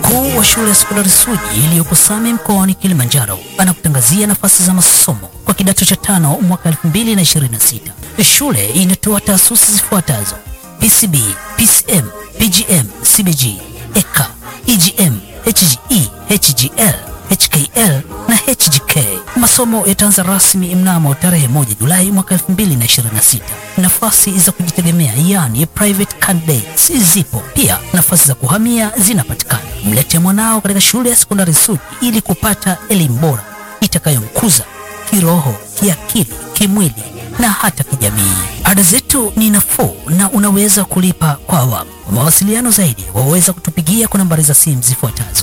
Mkuu wa shule ya sekondari Suji iliyopo Same mkoani Kilimanjaro anakutangazia nafasi za masomo kwa kidato cha tano mwaka 2026. Shule inatoa taasisi zifuatazo: PCB, PCM, PGM, CBG, EK, EGM, HGE, HGL, HKL na HGK. Masomo yataanza rasmi mnamo tarehe moja Julai mwaka 2026. Nafasi za kujitegemea yani private candidates zipo pia, nafasi za kuhamia zinapatikana. Mlete mwanao katika shule ya sekondari Suji ili kupata elimu bora itakayomkuza kiroho, kiakili, kimwili na hata kijamii. Ada zetu ni nafuu na unaweza kulipa kwa awamu. Kwa mawasiliano zaidi waweza kutupigia kwa nambari za simu zifuatazo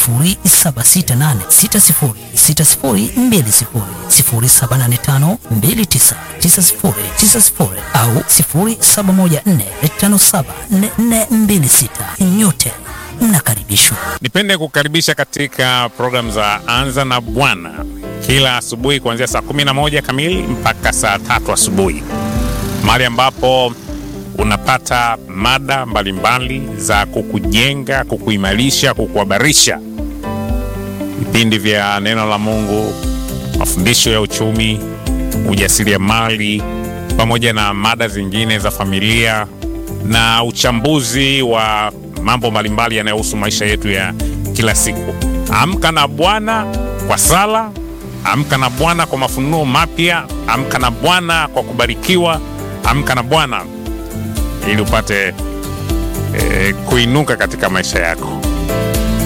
0768606020, 0785299090 au 0714574426. Nyote mnakaribishwa. Nipende kukaribisha katika programu za Anza na Bwana kila asubuhi kuanzia saa 11 kamili mpaka saa tatu asubuhi, mahali ambapo unapata mada mbalimbali za kukujenga, kukuimarisha, kukuhabarisha, vipindi vya neno la Mungu, mafundisho ya uchumi, ujasiriamali, pamoja na mada zingine za familia na uchambuzi wa mambo mbalimbali yanayohusu maisha yetu ya kila siku. Amka na Bwana kwa sala, amka na Bwana kwa mafunuo mapya, amka na Bwana kwa kubarikiwa, amka na Bwana ili upate eh, kuinuka katika maisha yako.